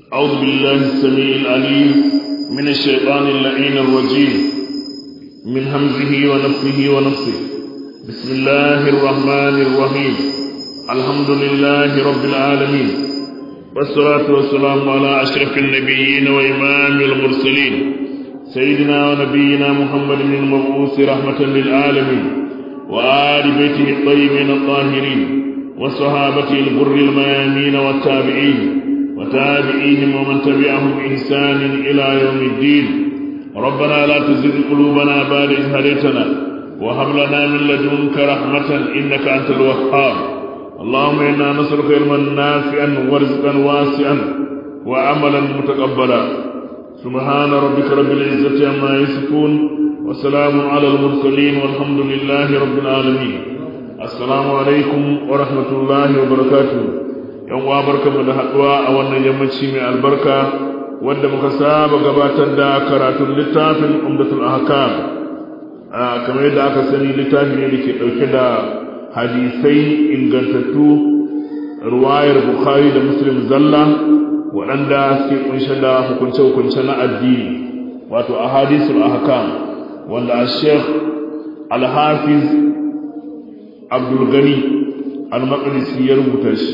أعوذ بالله السميع العليم من الشيطان اللعين الرجيم من همزه ونفخه ونفسه بسم الله الرحمن الرحيم الحمد لله رب العالمين والصلاة والسلام على أشرف النبيين وإمام المرسلين سيدنا ونبينا محمد المبعوث رحمة للعالمين وآل بيته الطيبين الطاهرين وصحابته الغر الميامين والتابعين وتابعيهم ومن تبعهم بإحسان إلى يوم الدين ربنا لا تزغ قلوبنا بعد إذ هديتنا وهب لنا من لدنك رحمة إنك أنت الوهاب اللهم إنا نسألك علما نافعا ورزقا واسعا وعملا متقبلا سبحان ربك رب العزة عما يصفون وسلام على المرسلين والحمد لله رب العالمين السلام عليكم ورحمة الله وبركاته yan uwa barkamu da haduwa a wannan yammaci mai albarka wanda muka saba gabatar da karatun littafin umdatul ahkam kamar yadda aka sani littafi ne da ke dauke da hadisai ingantattu ruwayar bukhari da muslim zalla waɗanda suke kunshe da hukunce-hukunce na addini wato ahadisul ahkam wanda a sheikh al-hafiz abdul gani al-maqdisi ya rubuta shi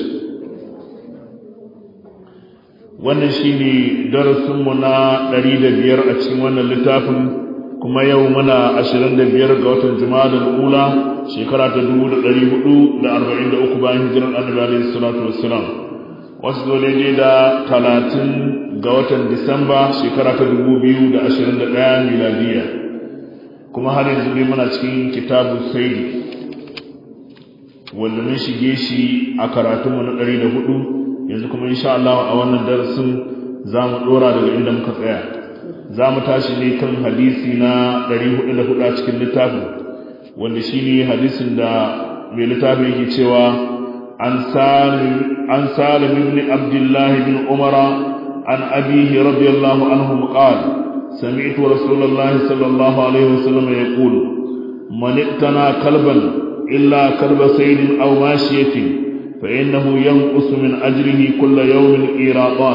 wannan shine darasinmu na ɗari da biyar a cikin wannan littafin kuma yau muna ashirin da biyar ga watan jumada ula shekara ta dubu da ɗari hudu da arba'in da uku bayan hijirar annabi alaihi salatu wassalam wasu zo daidai da talatin ga watan disamba shekara ta dubu biyu da ashirin da ɗaya miladiya kuma har yanzu dai muna cikin kitabu saidi wanda mun shige shi a karatunmu na ɗari da hudu yanzu kuma insha Allah a wannan darasin za mu dora daga inda muka tsaya za mu tashi ne kan hadisi na 404 a cikin littafin wanda shi ne hadisin da mai littafin yake cewa an salim ibn abdullahi bin umara an abihi radiyallahu anhu qal سمعت رسول الله صلى الله عليه وسلم يقول من اقتنى كلبا إلا كلب سيد أو ماشية فإنه ينقص من أجره كل يوم إيراطان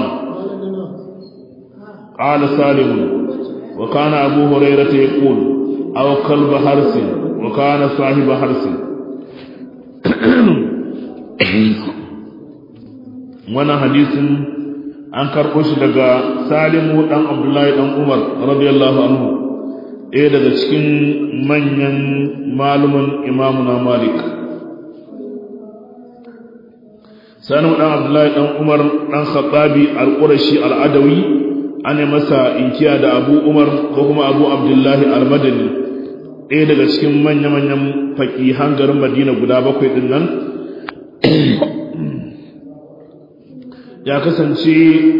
قال سالم وكان أبو هريرة يقول أو كلب حرس وكان صاحب حرس وانا حديث an karɓo shi daga salimu ɗan abdullahi ɗan umar radiyallahu anhu ɗaya daga cikin manyan maluman imamuna malik sanu dan abdullahi dan umar dan khattabi al-qurashi al-adawi ane masa inkiya da abu umar ko kuma abu abdullahi al-madani ɗaya daga cikin manya-manyan faƙihan garin madina guda bakwai ɗin nan ya kasance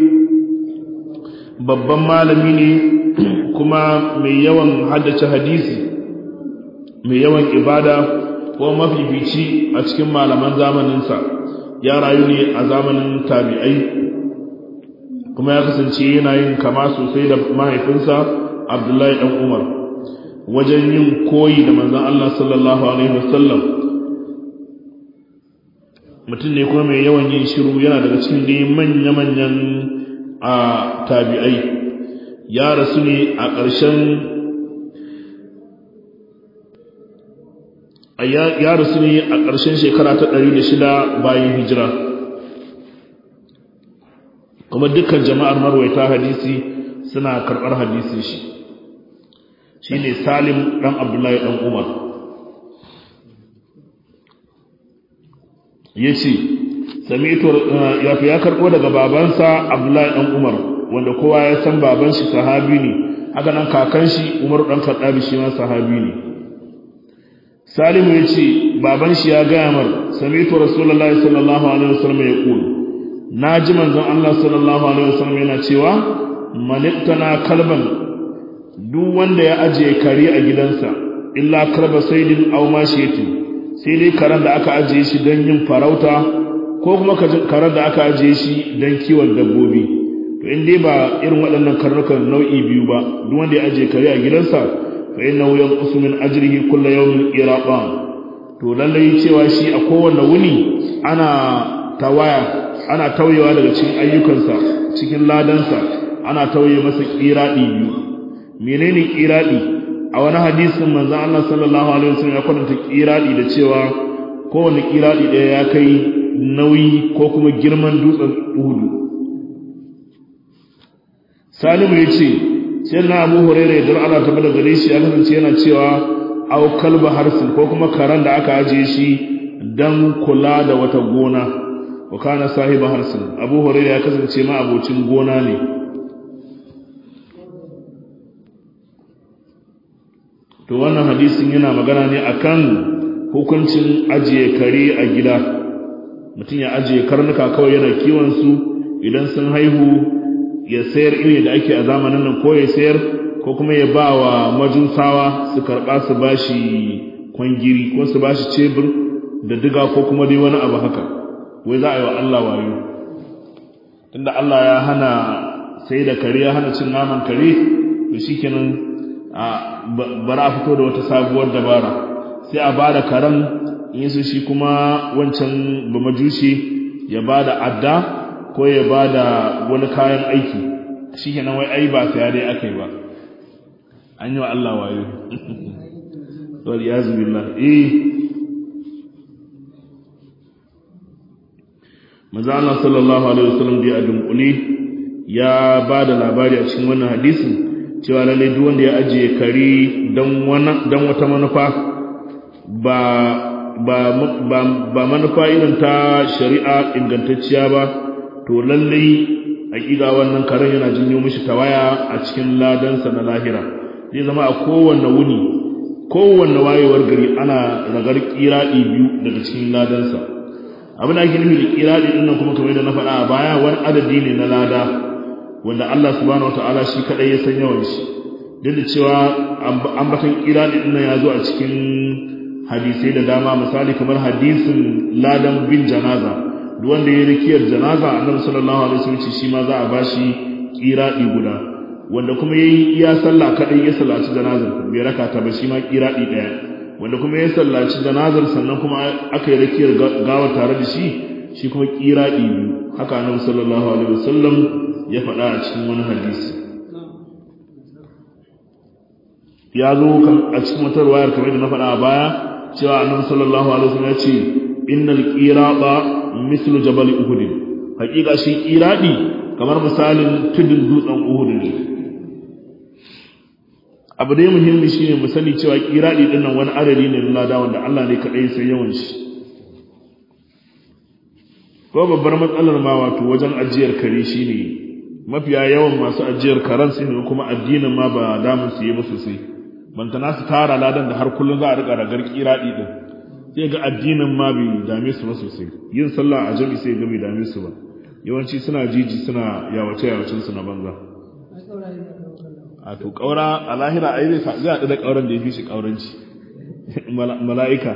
babban malami ne kuma mai yawan haddace hadisi mai yawan ibada ko mafifici a cikin malaman zamaninsa ya rayu ne a zamanin tabi'ai kuma ya kasance yana yin kama sosai da mahaifinsa abdullahi dan umar wajen yin koyi da manzon Allah sallallahu alaihi wasallam mutum ne kuma mai yawan yin shiru yana daga cikin dai manya-manyan a tabi'ai ya rasu ne a ƙarshen ya rasu ne a ƙarshen shekara ta ɗari da shida bayan hijira kuma dukkan jama'ar marwaita hadisi suna karɓar hadisi shi shi ne salim ɗan abdullahi ɗan umar ya ce ya fi ya karɓo daga babansa abdullahi ɗan umar wanda kowa ya san baban shi sahabi ne haka nan kakan shi umar ɗan kaɗabi shi ma sahabi ne salimu ya ce baban shi ya gaya mar samitu rasulullahi sallallahu alaihi wasallam ya kulu na ji manzon Allah sallallahu alaihi wasallam yana cewa manittana kalban duk wanda ya ajiye kare a gidansa illa kalba saidin aw mashiyati sai dai karen da aka ajiye shi don yin farauta ko kuma karen da aka ajiye shi don kiwon dabbobi to in dai ba irin waɗannan karnukan nau'i biyu ba duk wanda ya ajiye kare a gidansa فإنه ينقص من أجره كل يوم إراقان to lallai cewa shi a kowanne wuni ana tawaya ana tauyewa daga cikin ayyukansa cikin ladansa ana tauye masa kiradi biyu menene kiradi a wani hadisin manzon Allah sallallahu alaihi wasallam ya kwatanta kiradi da cewa kowane kiradi ɗaya ya kai nauyi ko kuma girman dutsen Uhud Salimu ya ce sai na Abu Hurairah idan Allah ta bada gare shi ya kasance yana cewa aw kalba harsin ko kuma karan da aka ajiye shi dan kula da wata gona wa kana sahiba harsin Abu Hurairah ya kasance ma abocin gona ne to wannan hadisin yana magana ne akan hukuncin ajiye kare a gida mutum ya ajiye karnuka kawai yana kiwon su idan sun haihu ya sayar iri da ake a zamanin nan ko ya sayar ko kuma ya ba wa majusawa su karɓa su bashi kwangiri ko su bashi cebur da diga ko kuma dai wani abu haka wai za a yi wa Allah wayo tunda Allah ya hana sai da kare ya hana cin naman kare to shikenan a bara a fito da wata sabuwar dabara sai a bada karen in su shi kuma wancan ba majushi ya bada adda ko ya bada wani kayan aiki shikenan wai ai ba sai dai akai ba an yi wa Allah wayo wal yazu billah eh manzo Allah sallallahu alaihi wasallam da dunkule ya bada labari a cikin wannan hadisin cewa lalle duk wanda ya ajiye kare dan wani dan wata manufa ba ba ba, ba manufa irin ta shari'a ingantacciya ba to lalle hakika wannan karen yana jinyo mishi tawaya a cikin ladansa na lahira zai zama a kowanne wuni kowanne wayewar gari ana ragar kiradi biyu daga cikin ladansa abin da ake nufi da kiradi din nan kuma kamar da na faɗa a baya wani adadi ne na lada wanda Allah subhanahu wataala shi kadai ya san yawan shi duk da cewa ambatan kiradi din nan ya zo a cikin hadisai da dama misali kamar hadisin ladan bin janaza duk wanda ya rikiyar janaza annabi sallallahu alaihi wasallam shi ma za a bashi kiradi guda wanda kuma yayi iya sallah kadai ya sallaci janazar bai raka ta ba shi ma kiradi daya wanda kuma ya sallaci janazar sannan kuma aka yi rakiyar gawa tare da shi shi kuma kiradi biyu haka annabi sallallahu alaihi wasallam ya faɗa a cikin wani hadisi ya zo a cikin wata ruwayar kamar da na faɗa a baya cewa annabi sallallahu alaihi wasallam ya ce innal qirada mislu jabal uhud hakika shi kiradi kamar misalin tudun dutsen uhud ne abu dai muhimmi shine mu sani cewa kiradi din nan wani adadi ne na lada wanda Allah ne kadai sai yawan shi ko babbar matsalar ma wato wajen ajiyar kare shine mafiya yawan masu ajiyar karan su ne kuma addinin ma ba damun su yi musu sai bantana su tara ladan da har kullun za a rika ragar kiradi din sai ga addinin ma bai dame su ba sosai yin sallah a jami sai ga bai dame su ba yawanci suna jiji suna yawace yawacin su na banza a to kaura a lahira ai zai zai haɗu da kauran da ya fi shi kauranci mala'ika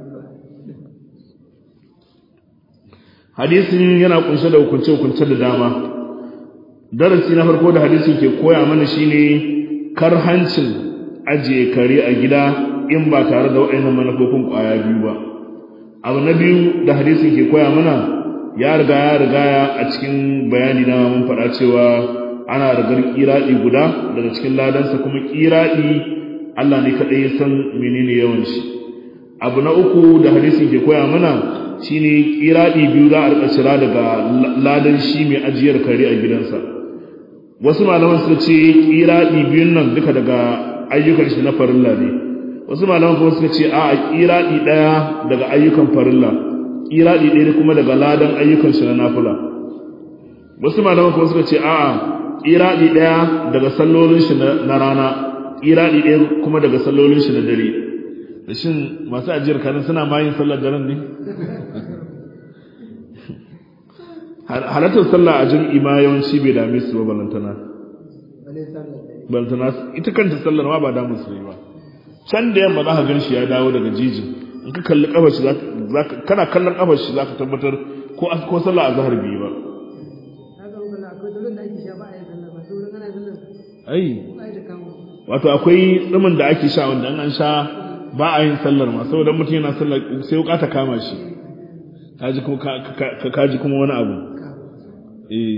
hadisin yana kunshe da hukunce hukunce da dama darasi na farko da hadisin ke koya mana shine karhancin ajiye kare a gida in ba tare da waɗannan manufofin ƙwaya biyu ba abu na biyu da hadisin ke koya mana ya riga ya riga a cikin bayani na mun faɗa cewa ana rigar kiraɗi guda daga cikin ladansa kuma kiraɗi Allah ne kaɗai ya san menene yawan shi abu na uku da hadisin ke koya mana shine kiraɗi biyu za a rika cira daga ladan shi mai ajiyar kare a gidansa wasu malaman suka ce kiraɗi biyun nan duka daga ayyukan shi na farilla ne wasu malaman kuma suka ce a kiraɗi ɗaya daga ayyukan farilla kiraɗi ɗaya kuma daga ladan ayyukan shi na nafila wasu malaman kuma suka ce a'a kiraɗi ɗaya daga sallolin shi na rana kiraɗi ɗaya kuma daga sallolin shi na dare da shin masu ajiyar kanin suna ma yin sallar daren ne halartar sallah a jam'i ma yawanci bai dame su ba balantana balantana ita kanta sallar ma ba damun su ne ba can da yamma za ka gan shi ya dawo daga jiji in ka kalli kafar shi kana kallon kafar shi za ka tabbatar ko ko sallah a zahar biyu ba ai wato akwai tsumin da ake sha wanda an sha ba a yin sallar ma saboda mutum yana sallar sai wuka ta kama shi kaji kuma kaji kuma wani abu eh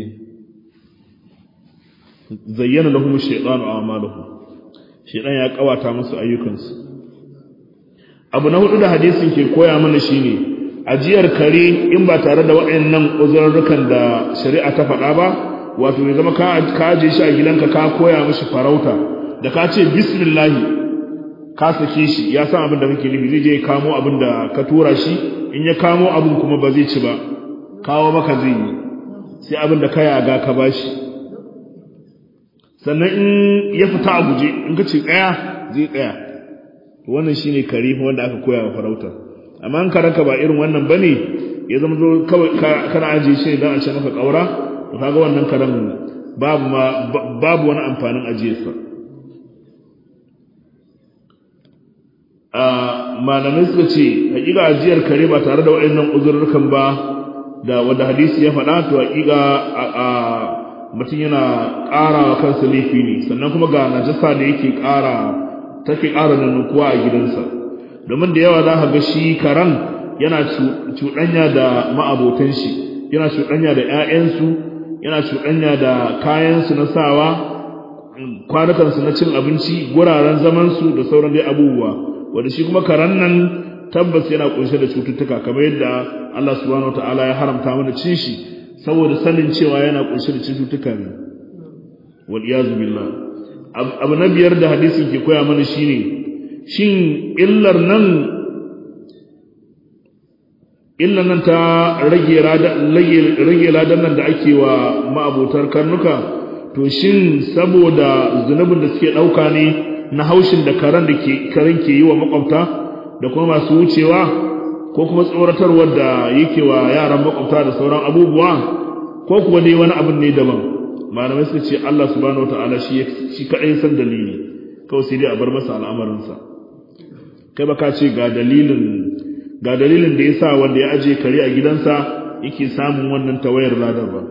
zayyana lahum ash-shaytanu a'malahum shaytan ya kawata musu ayyukansu abu na hudu da hadisin ke koya mana shine ajiyar kare in ba tare da waɗannan uzurrukan da shari'a ta faɗa ba wato ya zama ka aje shi a gidanka ka koya mishi farauta da ka ce bismillah ka sake shi ya san abin da kake nufi zai je ya kamo abin da ka tura shi in ya kamo abin kuma ba zai ci ba kawo maka zai yi sai abin da ka yaga ka bashi sannan in ya fita a guje in ka ce tsaya zai tsaya wannan shine kare wanda aka koya wa farauta amma in karanka ba irin wannan bane ya zama zo kawai kana aje shi dan a ce maka kaura to kaga wannan karan babu ma babu wani amfanin ajiyarsa a malamai suka ce hakika ajiyar kare ba tare da waɗannan uzurrukan ba da wanda hadisi ya faɗa to hakika a mutum yana ƙara wa kansa laifi ne sannan kuma ga najasa da yake ƙara take ƙara nunukuwa a gidansa domin da yawa za ka ga shi karan yana cuɗanya da ma'abotan shi yana cuɗanya da 'ya'yansu yana cuɗanya da kayansu na sawa kwanukansu na cin abinci guraren zamansu da sauran dai abubuwa wanda shi kuma karan nan tabbas yana kunshe da cututtuka kamar yadda Allah subhanahu wataala ya haramta mana cin shi saboda sanin cewa yana kunshe da cututtuka ne wal iyazu billah abu na biyar da hadisin ke koya mana shine shin illar nan illar nan ta rage rage ladan nan da ake wa ma'abotar karnuka to shin saboda zunubin da suke ɗauka ne na haushin da karen da ke karen ke yi wa makwabta da kuma masu wucewa ko kuma tsoratarwar da yake wa yaran makwabta da sauran abubuwa ko kuwa dai wani abin ne daban malamai suka ce Allah subhanahu wataala shi shi kadai san dalili kawai sai dai a bar masa al'amarinsa kai ba ka ce ga dalilin ga dalilin da yasa wanda ya aje kare a gidansa yake samun wannan tawayar ladar ba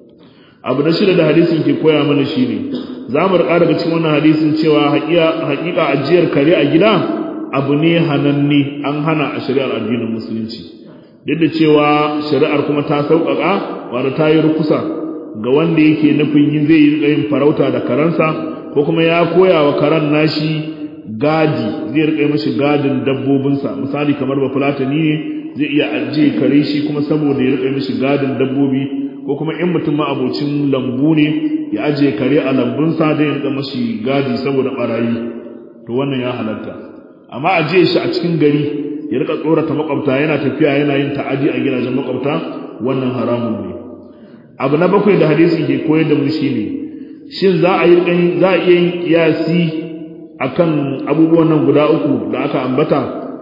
abu na shida da hadisin ke koya mana shine za mu rika daga cikin wannan hadisin cewa haƙiƙa ajiyar kare a gida abu ne hananne an hana a shari'ar addinin musulunci duk da cewa shari'ar kuma ta sauƙaƙa wanda ta yi rukusa ga wanda yake nufin yin zai yi yin farauta da karansa ko kuma ya koya wa karan nashi gadi zai rika mashi gadin dabbobinsa misali kamar ba fulatani ne zai iya ajiye kare shi kuma saboda ya rika mashi gadin dabbobi ko kuma in mutum ma abocin lambu ne ya ajiye kare a lambunsa zai rika mashi gadi saboda barayi to wannan ya halatta amma ajiye shi a cikin gari ya rika tsorata makwabta yana tafiya yana yin ta'adi a gidajen makwabta wannan haramun ne abu na bakwai da hadisi ke koyar da mu shine shin za a yi za a iya yin kiyasi akan abubuwan nan guda uku da aka ambata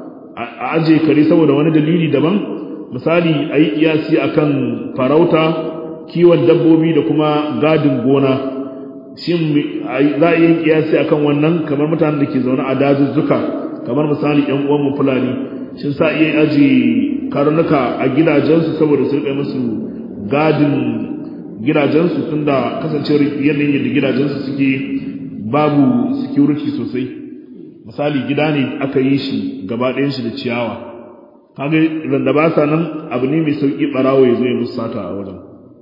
a aje kare saboda wani dalili daban misali a yi kiyasi akan farauta kiwon dabbobi da kuma gadin gona shin za a yi kiyasi akan wannan kamar mutanen da ke zaune a dazuzzuka kamar misali yan uwan mu fulani shin sa iya aje karnuka a gidajensu saboda su rika musu gadin gidajensu tunda kasancewar yanayin yadda gidajensu suke babu security sosai misali gida ne aka yi shi gaba ɗayan shi da ciyawa kaga randa ba sa nan abu ne mai sauki barawo ya zo ya musu sata a wajen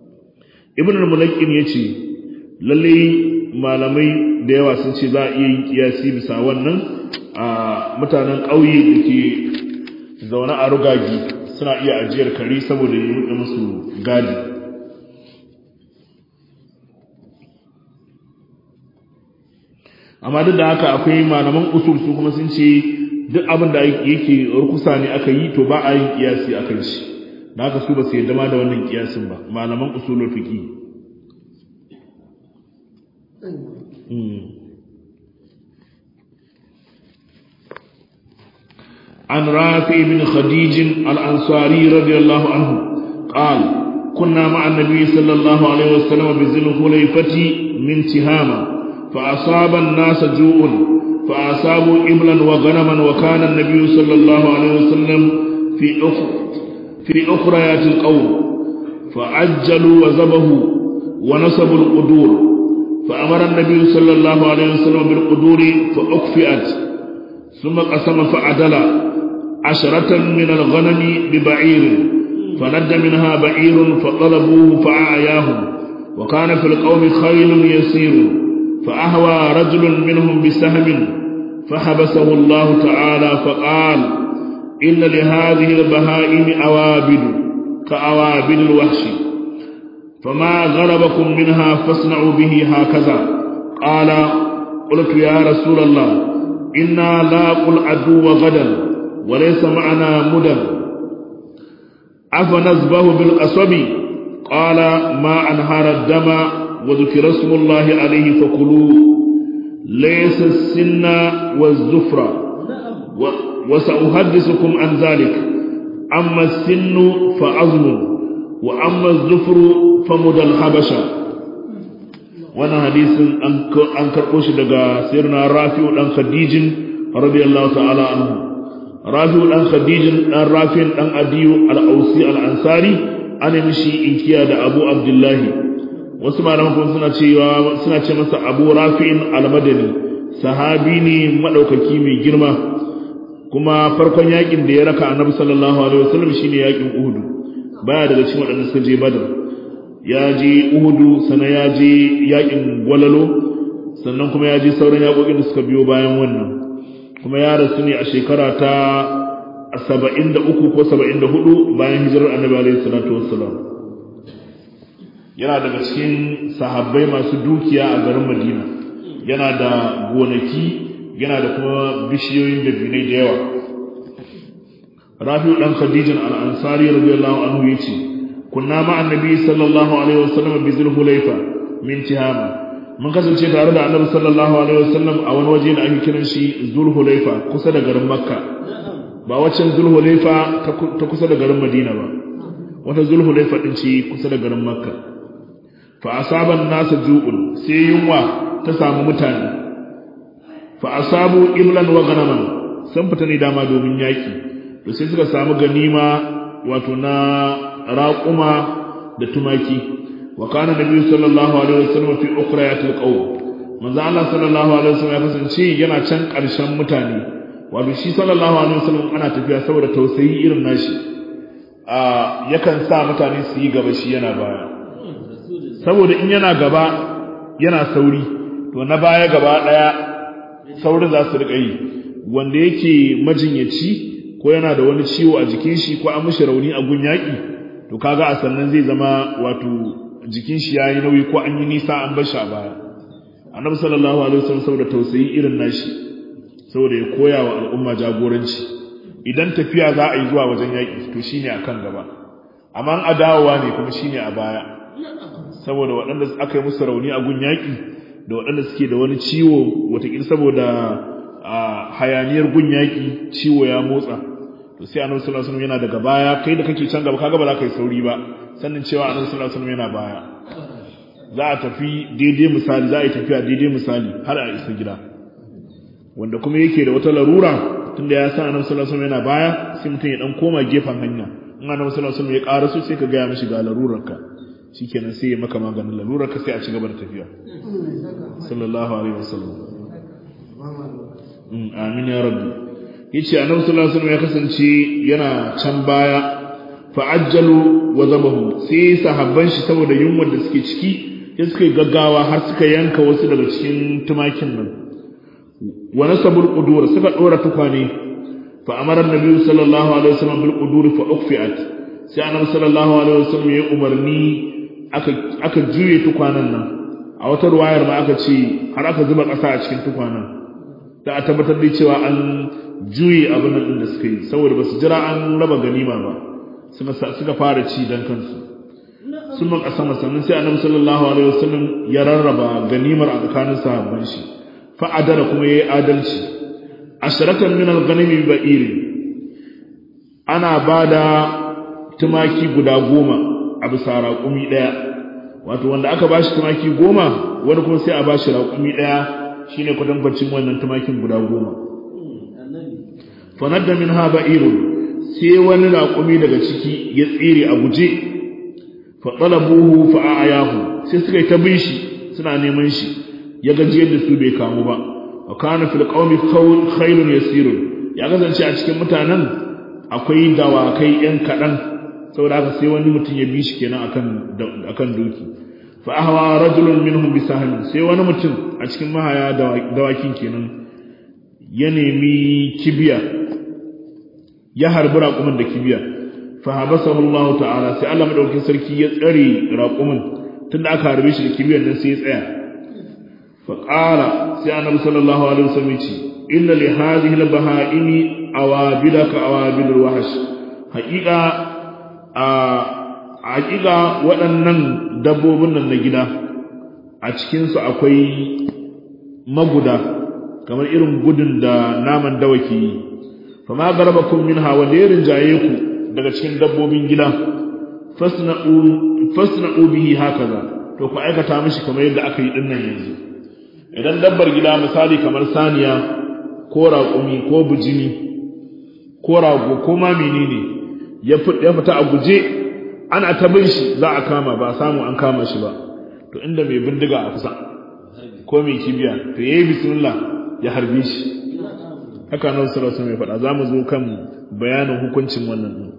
ibn al-mulaqin yace lalle malamai da yawa sun ce za a iya yin kiyasi bisa wannan a mutanen ƙauye da ke zaune a rugagi suna iya ajiyar kare saboda ya yi musu gadi amma duk da haka akwai malaman usul su kuma sun ce duk abin da yake rukusa ne aka yi to ba a yin kiyasi akan shi da haka su ba su yadda ma da wannan kiyasin ba malaman usulul fiqi عن رافع بن خديج الأنصاري رضي الله عنه قال كنا مع النبي صلى الله عليه وسلم بذي الخليفة من تهامة فأصاب الناس جوع فأصابوا إبلا وغنما وكان النبي صلى الله عليه وسلم في أخر في أخريات القوم فعجلوا وذبحوا ونصبوا القدور فأمر النبي صلى الله عليه وسلم بالقدور فأكفئت ثم قسم فعدل عشرة من الغنم ببعير فند منها بعير فطلبوه فأعياهم وكان في القوم خيل يسير فأهوى رجل منهم بسهم فحبسه الله تعالى فقال إن لهذه البهائم أوابد كأوابد الوحش فما غلبكم منها فاصنعوا به هكذا قال قلت يا رسول الله إنا لاقوا العدو غدا وليس معنا مدى أفنزبه بالقصب قال ما أنهار الدم وذكر اسم الله عليه فكلوه ليس السن والزفر وسأحدثكم عن ذلك أما السن فعظم وأما الزفر فمدى الحبشة وانا حديث an karɓo shi daga sirna rafi'u ɗan khadijin radiyallahu ta'ala anhu rafi'u ɗan khadijin ɗan rafi'in ɗan adiyu al'ausi al'ansari ana mishi inkiya da abu abdullahi wasu malaman kuma suna cewa suna ce masa abu rafi'in al-madani sahabi ne madaukaki mai girma kuma farkon yakin da ya raka annabi sallallahu alaihi wasallam shine yakin uhud baya daga cikin waɗanda suka je badar ya je uhudu sannan ya je yakin gwalalo sannan kuma ya je sauran yakokin da suka biyo bayan wannan kuma ya rasu ne a shekara ta saba'in da uku ko saba'in da hudu bayan hijirar annabi alaihi salatu wassalam yana daga cikin sahabbai masu dukiya a garin madina yana da gonaki yana da kuma bishiyoyin dabinai da yawa rafi'u dan khadijin al-ansari radiyallahu anhu yace kunna ma annabi sallallahu alaihi wasallam bi zulhulayfa min tihama mun kasance tare da annabi sallallahu alaihi wasallam a wani waje da ake kiran shi zulhulayfa kusa da garin makka ba waccan zulhulayfa ta kusa da garin madina ba wata zulhulayfa din ce kusa da garin makka fa asaban nasa ju'ul sai yunwa ta samu mutane fa asabu iblan wa ganaman sun fita ne dama domin yaki to sai suka samu ganima wato na raƙuma da tumaki wa kana nabi sallallahu alaihi wasallam fi ukhrayatil qawm manzo Allah sallallahu alaihi wasallam ya kasance yana can ƙarshen mutane wato shi sallallahu alaihi wasallam ana tafiya saboda tausayi irin nashi a yakan sa mutane su yi gaba shi yana baya saboda in yana gaba yana sauri to na baya gaba daya saurin za su riƙa yi wanda yake majinyaci ko yana da wani ciwo a jikin shi ko an mishi rauni a gun yaƙi to kaga a sannan zai zama wato jikin shi yayi nauyi ko an yi nisa an bar shi a baya annabi sallallahu alaihi wasallam saboda tausayi irin nashi saboda ya koya wa al'umma jagoranci idan tafiya za a yi zuwa wajen yaƙi to shine akan gaba amma an adawowa ne kuma shine a baya saboda waɗanda aka yi musu rauni a gun yaƙi da waɗanda suke da wani ciwo wataƙila saboda hayaniyar gun yaƙi ciwo ya motsa to sai annabi sallallahu alaihi wasallam yana daga baya kai da kake can gaba kaga ba za ka yi sauri ba sannin cewa annabi sallallahu alaihi wasallam yana baya za a tafi daidai misali za a yi tafiya daidai misali har a isa gida wanda kuma yake da wata larura tunda ya san annabi sallallahu alaihi wasallam yana baya sai mutum ya dan koma gefen hanya in annabi sallallahu alaihi wasallam ya ƙara su sai ka ga ya mishi ga larurarka shikenan sai ya maka maganin larurarka sai a ci gaba da tafiya sallallahu alaihi wasallam amin ya rabbi yace annabi sallallahu alaihi wasallam ya kasance yana can baya fa'ajjalu wa zabahu sai sahabban shi saboda yunwar da suke ciki sai suka gaggawa har suka yanka wasu daga cikin tumakin nan wa nasabul qudur suka dora tukwane fa amara annabi sallallahu alaihi wasallam bil qudur fa ukhfiat sai annabi sallallahu alaihi wasallam ya umarni aka aka juye tukwanan nan a wata ruwayar ma aka ce har aka zuba ƙasa a cikin tukwanan da a tabbatar da cewa an juye abin nan da suka yi saboda ba su jira an raba ganima ba suka fara ci dan kansu sun man kasama sannan sai annabi sallallahu alaihi wasallam ya rarraba ganimar a tsakanin sahabban shi fa adala kuma yayi adalci asharatan min al-ghanimi ba'iri ana bada tumaki guda goma a bisa raƙumi ɗaya wato wanda aka bashi tumaki goma wani kuma sai a bashi raƙumi ɗaya shine kwatankwacin wannan tumakin guda goma fanadda min ha ba'irun sai wani raƙumi daga ciki ya tsere a guje fa talabuhu fa ayahu sai suka yi ta bin shi suna neman shi ya gaji yadda su bai kamu ba wa kana fil qaumi khayrun yasirun ya kasance a cikin mutanen akwai dawakai yan kadan saboda haka sai wani mutum ya bi shi kenan akan akan doki fa ahwa rajulun minhum bi sahmi sai wani mutum a cikin mahaya dawakin kenan ya nemi kibiya ya harbi raƙumin da kibiya fa habasahu Allah ta'ala sai Allah madaukakin sarki ya tsare raƙumin tunda aka harbe shi da kibiyar nan sai ya tsaya fa qala sai annabi sallallahu alaihi wasallam ya ce inna li hadhihi al-baha'imi awabila ka awabil wahsh haqiqa a haqiqa waɗannan dabbobin nan na gida a cikin su akwai maguda kamar irin gudun da naman dawaki yi fa ma garabakum minha wa lirin jaye ku daga cikin dabbobin gida fasna'u fasna'u bihi hakaza to ku aikata mishi kamar yadda aka yi dinnan yanzu idan dabbar gida misali kamar saniya ko raƙumi ko bujini ko rago ko ma menene ya fita a guje ana ta bin shi za a kama ba samu an kama shi ba to inda mai bindiga a kusa ko mai kibiya to yayi bismillah ya harbe shi haka nan sallallahu alaihi faɗa zamu zo kan bayanin hukuncin wannan din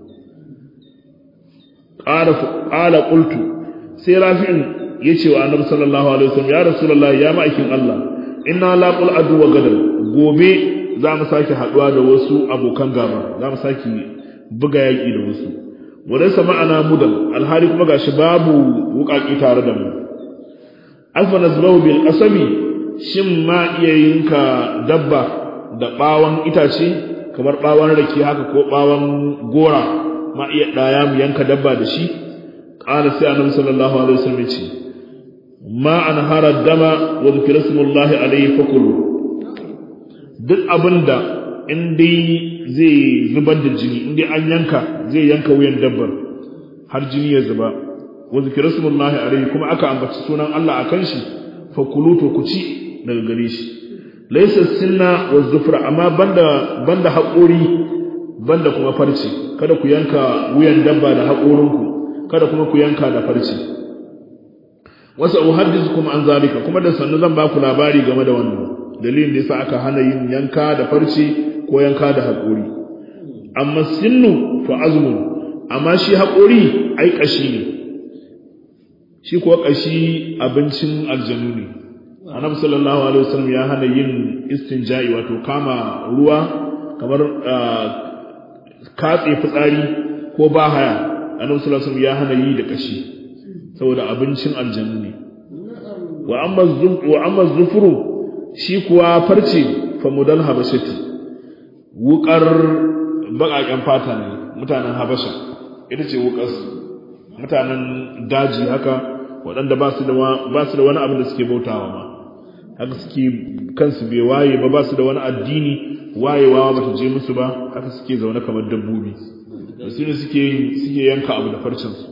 qala qala qultu sai rafi'in yace wa annabi sallallahu alaihi wasallam ya rasulullahi ya ma'aikin Allah inna laqul adu wa gadal gobe za mu sake haduwa da wasu abokan gaba za mu sake buga yaki da wasu wadansa ma'ana mudal alhari kuma gashi babu wukaki tare da mu alfa nazbahu bil qasami shin ma iya yinka dabba da bawon itace kamar bawon rake haka ko bawon gora ma iya daya mu yanka dabba da shi qala sai annabi sallallahu alaihi wasallam ya ce ma an hara dama wa zikra smullahi alaihi fakulu duk abinda in dai zai zubar da jini in dai an yanka zai yanka wuyan dabbar har jini ya zuba wa zikra smullahi alaihi kuma aka ambaci sunan Allah akan shi fakulu to ku ci daga gare shi laysa sinna wa zufra amma banda banda haƙori banda kuma farci kada ku yanka wuyan dabba da haƙorinku kada kuma ku yanka da farci wasu uhaddithukum an zalika kuma da sannu zan baku labari game da wannan dalilin da yasa aka hana yin yanka da farci ko yanka da haƙori amma sinnu fa azmun amma shi haƙori ai kashi ne shi kuwa kashi abincin aljanu ne annabi sallallahu alaihi wasallam ya hana yin istinja'i wato kama ruwa kamar katse fitsari ko bahaya annabi sallallahu alaihi wasallam ya hana yi da kashi saboda abincin aljannu ne wa amma wa amma zufuru shi kuwa farce fa mudal habashati wukar bakaken fata ne mutanen habasha ita ce wukar mutanen daji haka waɗanda ba su da ba su da wani abin da suke bautawa ma haka suke kansu bai waye ba ba su da wani addini wayewa ba ta je musu ba haka suke zaune kamar dabbobi da su ne suke suke yanka abu da farcinsu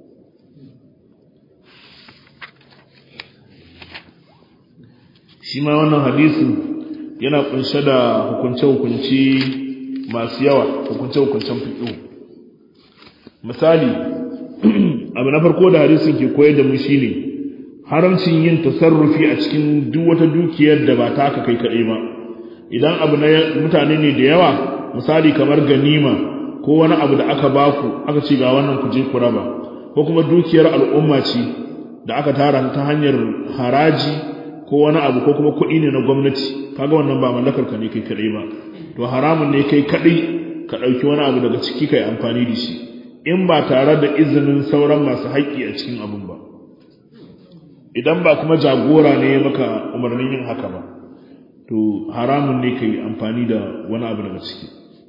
shi ma wannan hadisin yana kunshe da hukunce-hukunce masu yawa hukunce-hukuncen fiƙo misali abu na farko da hadisin ke koyar da mu shine haramcin yin tasarrufi a cikin duk wata dukiyar da ba ta aka kai kaɗai ba idan abu na mutane ne da yawa misali kamar ganima ko wani abu da aka baku aka ce ga wannan ku je ku raba ko kuma dukiyar al'umma ce da aka tara ta hanyar haraji ko wani abu ko kuma kuɗi ne na gwamnati kaga wannan ba mallakar ka ne kai kadai ba to haramun ne kai kadai ka ɗauki wani abu daga ciki kai amfani da shi in ba tare da izinin sauran masu haƙƙi a cikin abun ba idan ba kuma jagora ne maka umarnin yin haka ba to haramun ne kai amfani da wani abu daga ciki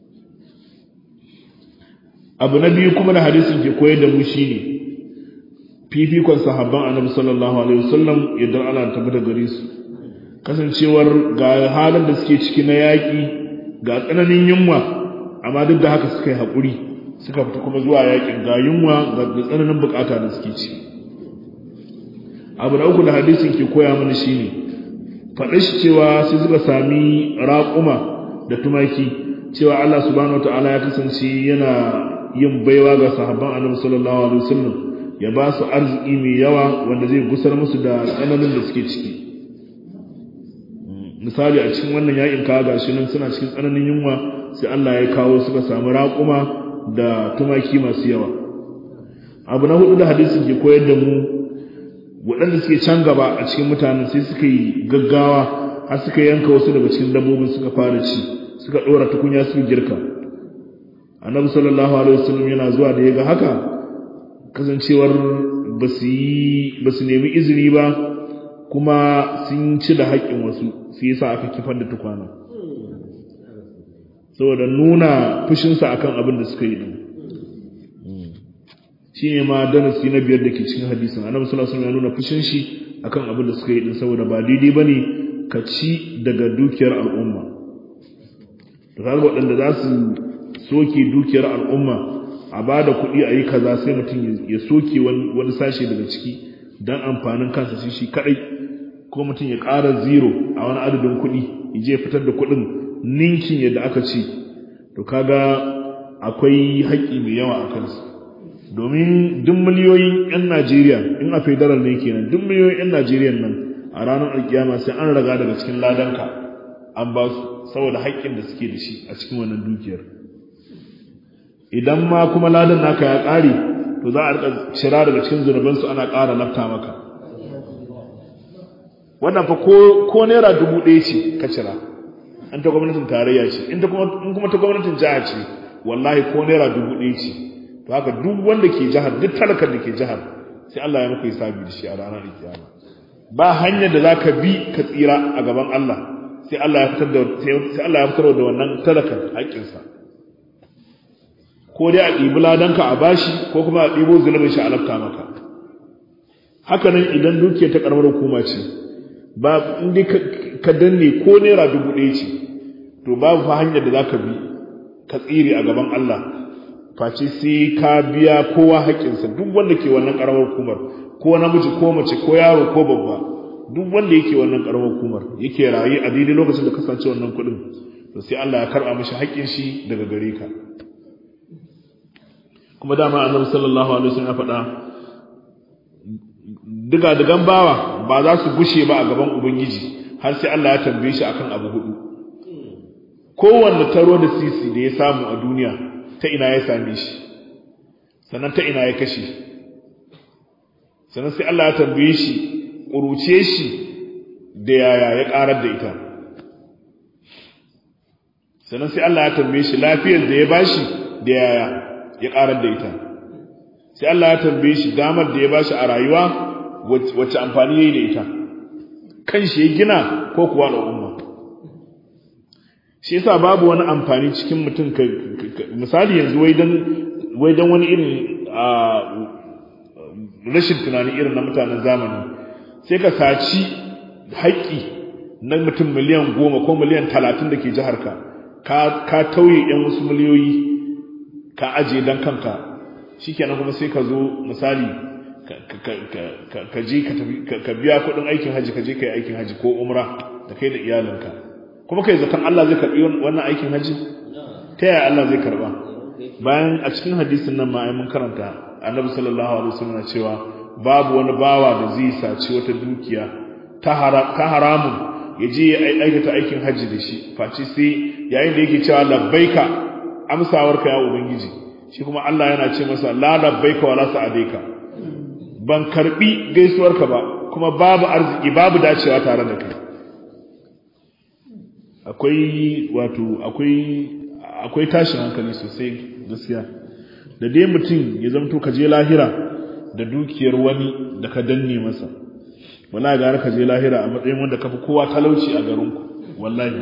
abu na biyu kuma da hadisin ke koyar da mu shine fifikon sahabban annabi sallallahu alaihi wasallam yadda Allah ta da gare su kasancewar ga halin da suke ciki na yaƙi ga tsananin yunwa amma duk da haka suka yi haƙuri suka fita kuma zuwa yaƙin ga yunwa ga tsananin bukata da suke ci abu na uku da hadisin ke koya mana shine faɗa shi cewa sai suka sami raƙuma da tumaki cewa Allah subhanahu wataala ya kasance yana yin baiwa ga sahabban annabi sallallahu alaihi wasallam ya ba su arziki mai yawa wanda zai gusar musu da tsananin da suke ciki misali a cikin wannan yakin kawo gashi nan suna cikin tsananin yunwa sai Allah ya kawo suka samu raƙuma da tumaki masu yawa abu na hudu da hadisin ke koyar da mu waɗanda suke can gaba a cikin mutanen sai suka yi gaggawa har suka yanka wasu daga cikin dabbobin suka fara ci suka ɗora tukunya su girka annabi sallallahu alaihi wasallam yana zuwa da ya ga haka kasancewar ba su yi ba su nemi izini ba kuma sun ci da haƙƙin wasu sai yasa aka kifar da tukwana saboda nuna fushinsa akan abin da suka yi din shi ne ma darasi na biyar da ke cikin hadisin annabi sallallahu alaihi wasallam ya nuna fushin shi akan abin da suka yi din saboda ba daidai bane ka ci daga dukiyar al'umma to kaga waɗanda za su soke dukiyar al'umma a ba da kuɗi a yi kaza sai mutum ya soke wani sashe daga ciki don amfanin kansa shi shi kaɗai ko mutum ya ƙara zero a wani adadin kuɗi ya je fitar da kuɗin ninkin yadda aka ce to kaga akwai haƙƙi mai yawa a kansu domin duk miliyoyin 'yan Najeriya in a federal ne kenan duk miliyoyin 'yan Najeriya nan a ranar alkiyama sai an raga daga cikin ladanka an ba su saboda haƙƙin da suke da shi a cikin wannan dukiyar idan ma kuma ladan naka ya ƙare to za a rika shira daga cikin zunubansu ana ƙara lafta maka wannan fa ko naira dubu ɗaya ce ka cira an ta gwamnatin tarayya ce in kuma ta gwamnatin jiha ce wallahi ko naira dubu ɗaya ce to haka duk wanda ke jihar duk talakar da ke jihar sai Allah ya maka hisabi da shi a ranar kiyama ba hanyar da zaka bi ka tsira a gaban Allah sai Allah ya fitar da sai Allah ya fitar da wannan talakar haƙƙinsa ko dai a ɗibi ladanka a bashi ko kuma a ɗibo zunubin shi a lafta maka haka nan idan dukiyar ta karamar hukuma ce ba in dai ka danne ko naira dubu ɗaya ce to babu fa hanyar da zaka bi ka tsire a gaban Allah face sai ka biya kowa haƙƙinsa duk wanda ke wannan ƙaramar hukumar ko namiji ko mace ko yaro ko babba duk wanda yake wannan ƙaramar hukumar yake rayu a daidai lokacin da kasance wannan kuɗin to sai Allah ya karɓa mishi haƙƙin shi daga gare ka kuma dama annabi sallallahu alaihi wasallam ya faɗa diga digan bawa ba za su gushe ba a gaban ubangiji har sai Allah ya tambaye shi akan abu hudu kowanne taro da sisi da ya samu a duniya ta ina ya same shi sannan ta ina ya kashe sannan sai Allah ya tambaye shi ƙuruce shi da yaya ya ƙarar da ita sannan sai Allah ya tambaye shi lafiyar da ya bashi da yaya ya ƙarar da ita sai Allah ya tambaye shi damar da ya bashi a rayuwa wacce amfani yayi da ita kan shi ya gina ko kuwa al'umma shi yasa babu wani amfani cikin mutum ka misali yanzu wai dan wai dan wani irin rashin tunani irin na mutanen zamani sai ka saci haƙƙi na mutum miliyan goma ko miliyan talatin da ke jihar ka ka tauye yan wasu miliyoyi ka aje dan kanka shikenan kuma sai ka zo misali ka je ka biya kuɗin aikin haji ka je ka yi aikin haji ko umra da kai da iyalinka kuma kai zaton Allah zai karbi wannan aikin haji ta yaya Allah zai karba bayan a cikin hadisin nan ma ai mun karanta annabi sallallahu alaihi wasallam cewa babu wani bawa da zai saci wata dukiya ta haramun ya je ya aikata aikin haji da shi face sai yayin da yake cewa labbaika amsawarka ya ubangiji shi kuma Allah yana ce masa la labbaika wala sa'adaika ban karbi gaisuwarka ba kuma babu arziki babu dacewa tare da kai akwai wato akwai akwai tashin hankali sosai gaskiya da dai mutum ya zamto ka je lahira da dukiyar wani da ka danne masa wallahi gara ka je lahira a matsayin wanda ka fi kowa talauci a garinku wallahi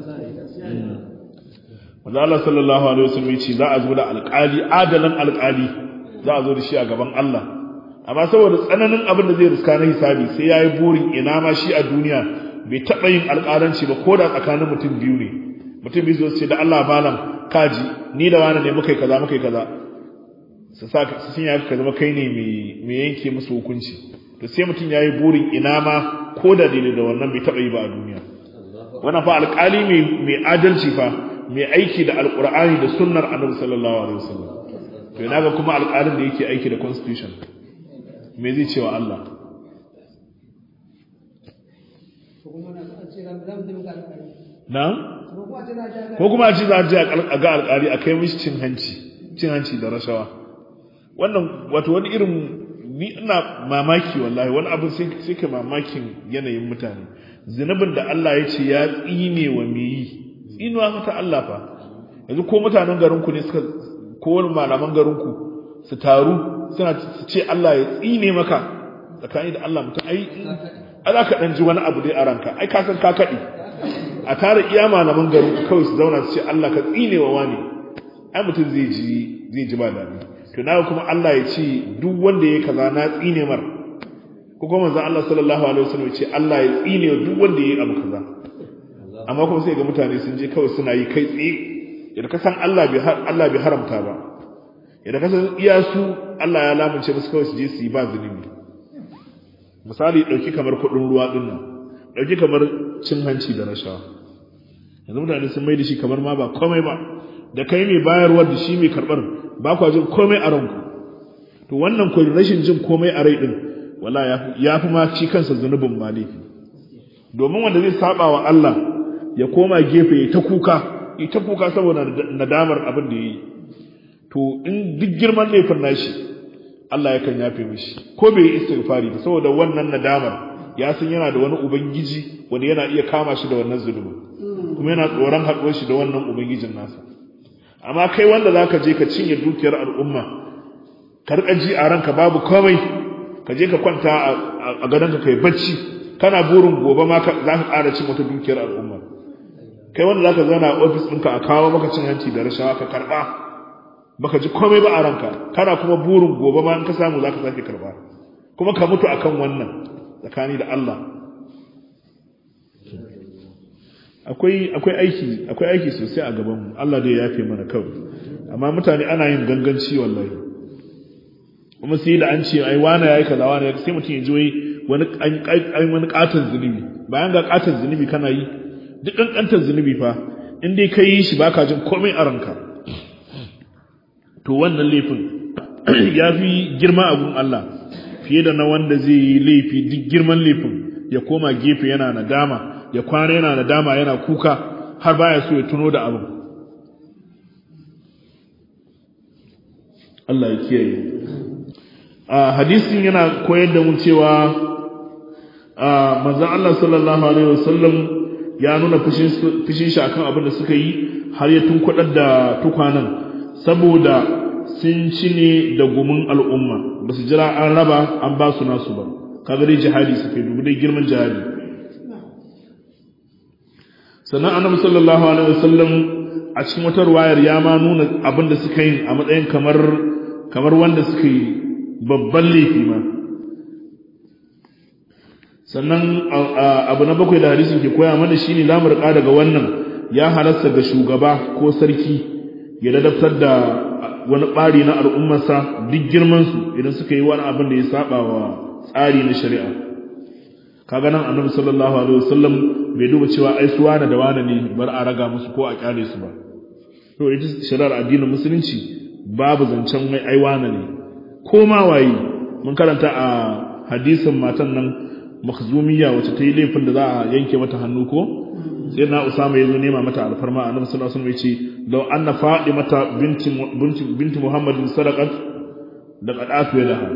wanda Allah sallallahu alaihi wasallam ya ce za a zo da alƙali adalan alƙali za a zo da shi a gaban Allah amma saboda tsananin abin da zai riska na hisabi sai yayi burin ina ma shi a duniya bai taɓa yin alƙalanci ba ko da tsakanin mutum biyu ne mutum biyu su ce da Allah malam kaji ni da wani ne muka yi kaza muka yi kaza su sa su sun yaka ka zama kai ne mai yanke musu hukunci to sai mutum ya yi burin ina ma ko da daidai da wannan bai taɓa yi ba a duniya wannan fa alƙali mai adalci fa mai aiki da alƙur'ani da sunnar annabi sallallahu alaihi wasallam to ina ga kuma alƙalin da yake aiki da constitution me zai cewa Allah na ko kuma a ce za a je a ga alƙali a kai mishi cin hanci cin hanci da rashawa wannan wato wani irin ni ina mamaki wallahi wani abin sai ka mamakin yanayin mutane zunubin da Allah ya ce ya tsine wa me yi tsinuwa mata Allah fa yanzu ko mutanen garinku ne suka ko wani malaman garinku su taru suna su ce Allah ya tsine maka tsakani da Allah mutum ai za ka dan ji wani abu dai a ranka ai ka san ka kaɗi a tara iya malaman garinku kawai su zauna su ce Allah ka tsine wa wani ai mutum zai ji zai ji ba daɗi to na kuma Allah ya ce duk wanda ya kaza na tsine mar ko kuma manzon Allah sallallahu alaihi wasallam ya ce Allah ya tsine wa duk wanda ya yi abu kaza amma kuma sai ga mutane sun je kawai suna yi kai tsaye idan ka san Allah bai Allah bai haramta ba idan ka san iya su Allah ya lamunce musu kawai su je su yi ba zunubi misali dauki kamar kudin ruwa din nan dauki kamar cin hanci da rashawa yanzu mutane sun mai da shi kamar ma ba komai ba da kai mai bayarwa da shi mai karbar ba kwa jin komai a ranku to wannan ko rashin jin komai a rai din wala ya fi ma ci kansa zunubin ma laifi domin wanda zai saba wa Allah ya koma gefe ya ta kuka ya ta kuka saboda nadamar abin da ya yi to in duk girman laifin nashi Allah ya kan yafe mishi ko bai yi istighfari ba saboda wannan nadamar ya san yana da wani ubangiji wanda yana iya kama shi da wannan zulumi kuma yana tsoron haɗuwar shi da wannan ubangijin nasa amma kai wanda zaka je ka cinye dukiyar al'umma ka rika ji a ranka babu komai ka je ka kwanta a gadonka kai bacci kana burin gobe ma za ka ƙara cin wata dukiyar al'umma kai wanda zaka zauna a ofis ɗinka a kawo maka cin hanci da rashawa ka karɓa baka ji komai ba a ranka kana kuma burin gobe ma in ka samu zaka sake karɓa kuma ka mutu akan wannan tsakani da Allah akwai akwai aiki akwai aiki sosai a gaban mu Allah dai ya yafe mana kawai amma mutane ana yin ganganci wallahi kuma sai da an ce ai wani yayi kaza wani sai mutum ya ji wai wani an wani katon zunubi bayan ga katon zunubi kana yi duk kankantar zunubi fa in dai ka yi shi baka jin komai a ranka to wannan laifin ya fi girma a gun Allah fiye da na wanda zai yi laifi duk girman laifin ya koma gefe yana nadama ya kwana yana nadama yana kuka har baya so ya tuno da abin Allah ya kiyaye a hadisin yana koyar da mu cewa manzon Allah sallallahu alaihi wasallam ya nuna fushin shi akan abin da suka yi har ya tunkwadar da tukwanan saboda sun ci ne da gumin al'umma ba su jira an raba an ba su nasu ba kaga dai jihadi suka yi dubu dai girman jihadi sannan annabi sallallahu alaihi wasallam a cikin wata ruwayar ya ma nuna abin da suka yi a matsayin kamar kamar wanda suka yi babban laifi ma sannan abu na bakwai da hadisin ke koya mana shine zamu rika daga wannan ya halasta ga shugaba ko sarki ya ladabtar da wani ɓari na al'ummarsa duk girmansu idan suka yi wani abin da ya saba wa tsari na shari'a kaga nan annabi sallallahu alaihi wasallam bai duba cewa ai su wani da wani ne bar a raga musu ko a kyale su ba to ita shari'ar addinin musulunci babu zancen mai ai wani ne ko ma waye mun karanta a hadisin matan nan makhzumiyya wacce ta yi laifin da za a yanke mata hannu ko sai na usama ya zo nema mata alfarma annabi sallallahu alaihi wasallam ya ce law anna mata binti binti binti muhammadin sadaqat laqad atu laha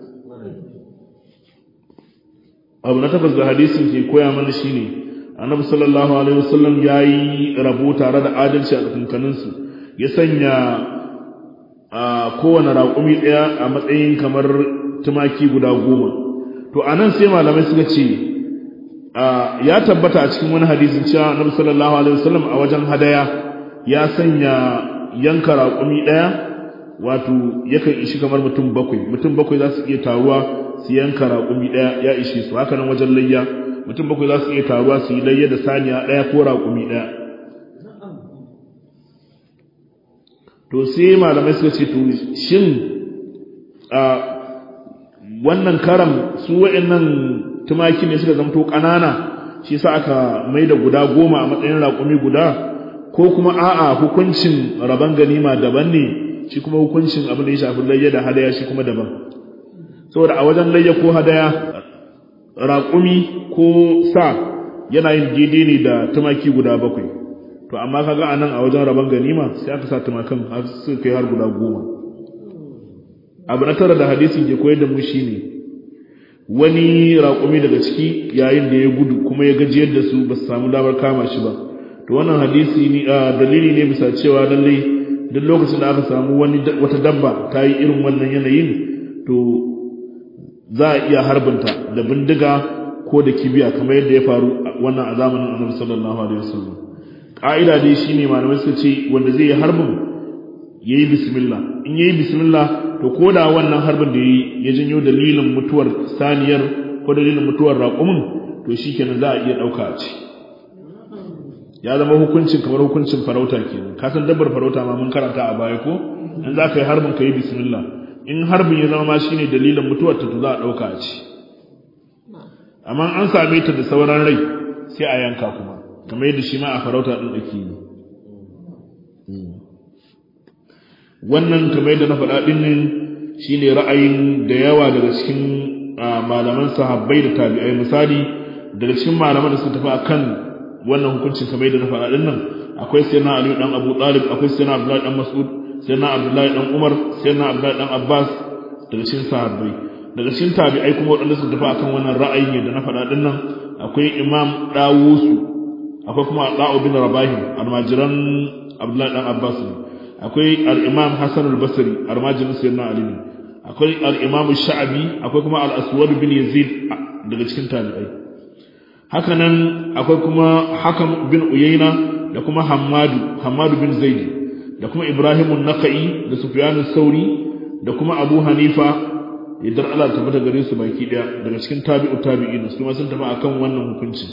abu na tabbas da hadisin ke koya mana shine annabi sallallahu alaihi wasallam yayi rabo tare da adalci a tsakankanin su ya sanya a kowane raƙumi ɗaya a matsayin kamar tumaki guda goma to anan sai malamai suka ce ya tabbata a cikin wani hadisin cewa annabi sallallahu alaihi wasallam a wajen hadaya ya sanya yanka raƙumi ɗaya wato yakan ishi kamar mutum bakwai mutum bakwai za su iya taruwa su yanka raƙumi ɗaya ya ishe su haka nan wajen layya mutum bakwai za su iya taruwa su yi layya da saniya ɗaya ko raƙumi ɗaya to sai malamai suka ce to shin wannan karam su wa'annan tumaki ne suka zamto ƙanana shi sa aka mai da guda goma a matsayin raƙumi guda ko kuma a'a hukuncin rabon ganima daban ne shi kuma hukuncin abin da ya shafi layya da hadaya shi kuma daban saboda a wajen layya ko hadaya raƙumi ko sa yana yin daidai ne da tumaki guda bakwai to amma kaga anan a wajen rabon ganima sai aka sa tumakan har suka kai har guda goma abu na tara da hadisin ke koyar da mu shine wani raƙumi daga ciki yayin da ya gudu kuma ya gajiyar da su ba su samu damar kama shi ba to wannan hadisi ne dalili ne bisa cewa lallai duk lokacin da aka samu wani wata dabba ta yi irin wannan yanayin to za a iya harbinta da bindiga ko da kibiya kamar yadda ya faru wannan a zamanin annabi sallallahu alaihi wasallam ka'ida dai shine malamai suka ce wanda zai yi harbin yayi bismillah in yayi bismillah to ko da wannan harbin da yayi ya janyo dalilin mutuwar saniyar ko dalilin mutuwar raƙumin to shikenan za a iya dauka a ci ya zama hukuncin kamar hukuncin farauta kenan ka san dabbar farauta ma mun karanta a baya ko in za ka yi harbin ka yi bismillah in harbin ya zama ma shine dalilin mutuwar ta to za a dauka a ci amma an same ta da sauran rai sai a yanka kuma kamar yadda shi ma a farauta din ake yi wannan kamar yadda na faɗa ɗin nan shine ra'ayin da yawa daga cikin malaman sahabbai da tabi'ai misali daga cikin malaman da suka tafi akan wannan hukuncin kamar yadda na faɗa ɗin nan akwai sayyidina Ali dan Abu Talib akwai sayyidina Abdullahi dan Mas'ud sayyidina Abdullahi dan Umar sayyidina Abdullahi dan Abbas daga cikin sahabbai daga cikin tabi'ai kuma waɗanda suka tafi akan wannan ra'ayin yadda na faɗa ɗin nan akwai Imam Dawusu akwai kuma Da'u bin Rabahi almajiran Abdullahi dan Abbas ne akwai al-Imam Hassan al-Basri almajirin Sayyidina Ali ne akwai al-Imam Sha'bi akwai kuma al-Aswad bin Yazid daga cikin tabi'ai haka nan akwai kuma Hakam bin Uyayna da kuma Hammadu Hammadu bin Zaid da kuma Ibrahim an-Nakhai da Sufyan sauri da kuma Abu Hanifa idan Allah ta tabbata gare su baki daya daga cikin tabi'u tabi'in su ma sun tafi akan wannan hukunci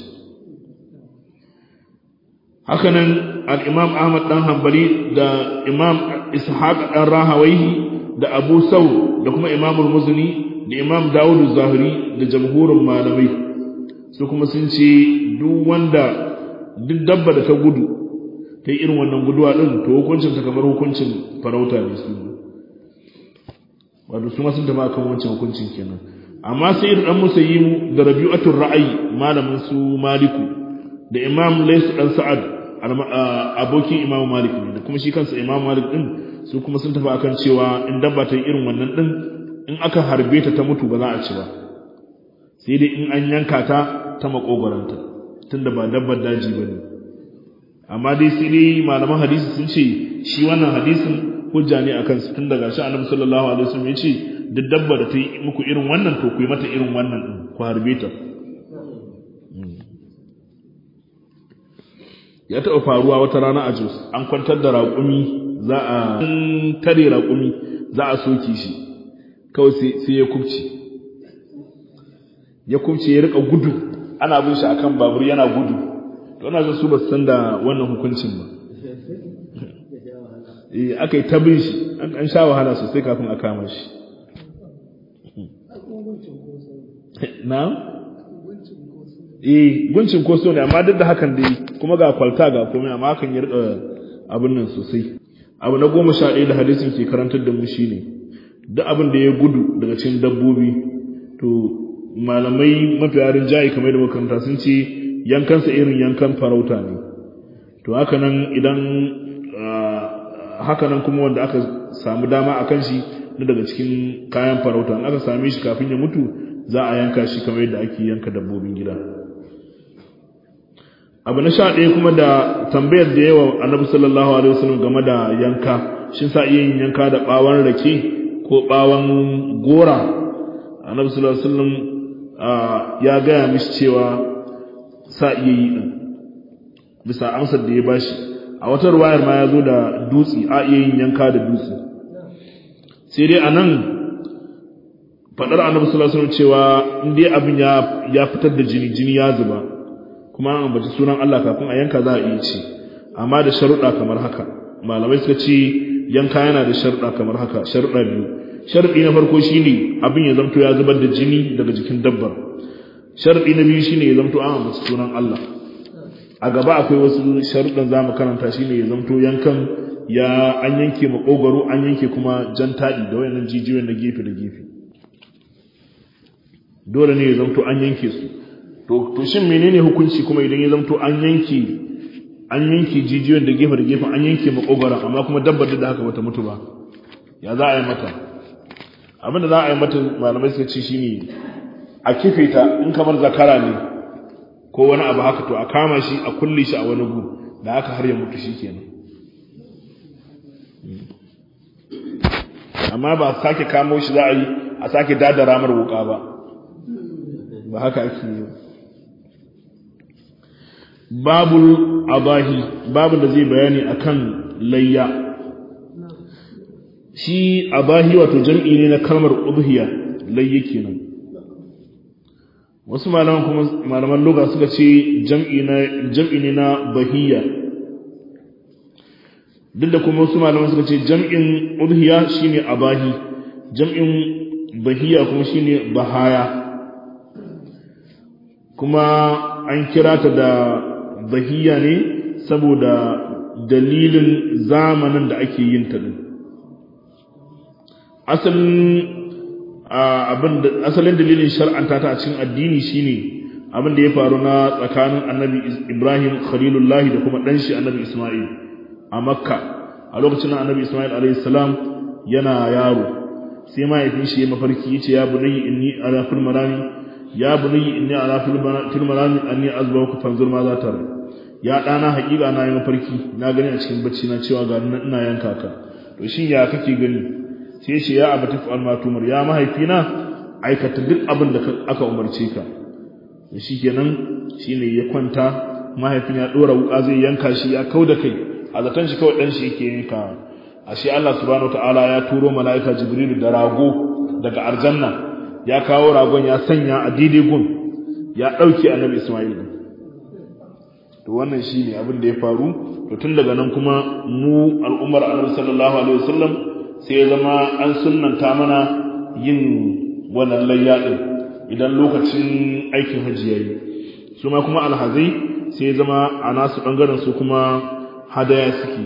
hakanan al-Imam Ahmad dan Hanbali da Imam Ishaq dan Rahawayhi da Abu Saw da kuma Imam al-Muzni da Imam Dawud az-Zahiri da jamhurin malamai su kuma sun ce duk wanda duk dabba da ta gudu ta irin wannan guduwa din to hukuncin ta kamar hukuncin farauta ne su wato su ma sun tafi akan wancan hukuncin kenan amma sai dan musayyimu da rabi'atul ra'ayi malamin su maliku da imam laysu dan sa'ad abokin imam malik ne da kuma shi kansa imam malik din su kuma sun tafi akan cewa in dabba ta yi irin wannan din in aka harbe ta ta mutu ba za a ci ba sai dai in an yanka ta ta makogoranta tunda ba dabbar daji bane amma dai sai dai malaman hadisi sun ce shi wannan hadisin hujja ne akan su tun daga shi annabi sallallahu alaihi wasallam ya ce duk dabba da ta yi muku irin wannan to ku yi mata irin wannan din ku harbe ta ya taɓa faruwa wata rana a Jos an kwantar da raƙumi za a tare raƙumi za a soke shi kawai sai ya kubce ya kubce ya rika gudu ana bin shi akan babur yana gudu to ina ga su ba san da wannan hukuncin ba eh aka yi ta bin shi an sha wahala sosai kafin a kama shi na eh guncin koso ne amma duk da hakan dai kuma ga kwalta ga komai amma hakan ya rika abin nan sosai abu na goma sha ɗaya da hadisin ke karantar da mu shine duk abin da ya gudu daga cikin dabbobi to malamai mafiya rinjaye kamar da makaranta sun ce yankansa irin yankan farauta ne to haka nan idan haka nan kuma wanda aka samu dama a kan shi na daga cikin kayan farauta in aka same shi kafin ya mutu za a yanka shi kamar yadda ake yanka dabbobin gida abu na sha ɗaya kuma da tambayar da yawa annabi sallallahu alaihi wasallam game da yanka shin sa iya yin yanka da ɓawon rake ko ɓawon gora annabi sallallahu alaihi wasallam ya gaya mishi cewa sa iya yi din bisa amsar da ya bashi a wata ruwayar ma ya zo da dutse a iya yin yanka da dutse sai dai anan faɗar annabi sallallahu alaihi wasallam cewa in dai abin ya ya fitar da jini jini ya zuba kuma an ambaci sunan Allah kafin a yanka za a iya ci amma da sharuɗa kamar haka malamai suka ce yanka yana da sharuɗa kamar haka sharuɗa biyu sharuɗi na farko shine abin ya zamto ya zubar da jini daga jikin dabbar sharuɗi na biyu shine ya zamto an ambaci sunan Allah a gaba akwai wasu sharuɗan za mu karanta shine ya zamto yankan ya an yanke makogaro an yanke kuma jan taɗi da wayannan jijiyoyin na gefe da gefe dole ne ya zamto an yanke su to to shin menene hukunci kuma idan ya zamto an yanke an yanke jijiyoyin da gefe da gefe an yanke makogaron amma kuma dabbar da haka bata mutu ba ya za a yi mata abinda za a yi mata malamai suka ce shine a kife ta in kamar zakara ne ko wani abu haka to a kama shi a kulle shi a wani gu da haka har ya mutu shi kenan amma ba sake kamo shi za a yi a sake dada ramar wuka ba ba haka ake yi babul abahi babu da zai bayani akan layya shi abahi wato jam'i ne na kalmar udhiya layya kenan wasu malaman kuma malaman lugha suka ce jam'i na jam'i ne na bahiya duk da kuma wasu malaman suka ce jam'in udhiya shine abahi jam'in bahiya kuma shine bahaya kuma an kira ta da bahiya ne saboda dalilin zamanin da ake yin ta din asalin dalilin shar'anta ta a cikin addini shine abin da ya faru na tsakanin annabi ibrahim khalilullah da kuma dan shi annabi isma'il a makka a lokacin annabi isma'il alayhi salam yana yaro sai mahaifin shi ya mafarki yace ya bunayya inni ala fil marami ya bunayya inni ala fil marami anni azbahuka fanzur ma za ta ya dana hakika na yi mafarki na gani a cikin bacci na cewa ga ina yanka ka to shin ya kake gani sai ce ya abati fa'al ma tumar ya mahaifina aikata duk abin da aka umarce ka shi kenan shine ya kwanta mahaifin ya dora wuka zai yanka shi ya kauda kai a zaton shi kawai dan shi yake yanka ashe Allah subhanahu wataala ya turo malaika jibril da rago daga aljanna ya kawo ragon ya sanya a daidai gun ya dauke annabi isma'il to wannan shine abin da ya faru to tun daga nan kuma mu al'ummar annabi sallallahu alaihi wasallam sai ya zama an sunnanta mana yin wannan layya din idan lokacin aikin hajji yayi su ma kuma alhazai sai ya zama a nasu bangaren su kuma hadaya suke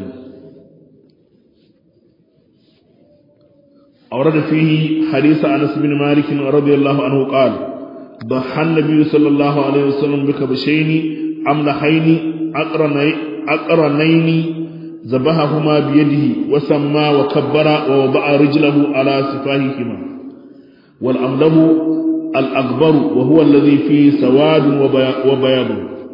أورد فيه حديث أنس بن مالك رضي الله عنه قال ضحى النبي صلى الله عليه وسلم بكبشين أملحين أقرنين ذبحهما بيده وسمى وكبر ووضع رجله على سفاههما والأمله الأكبر وهو الذي فيه سواد وبياض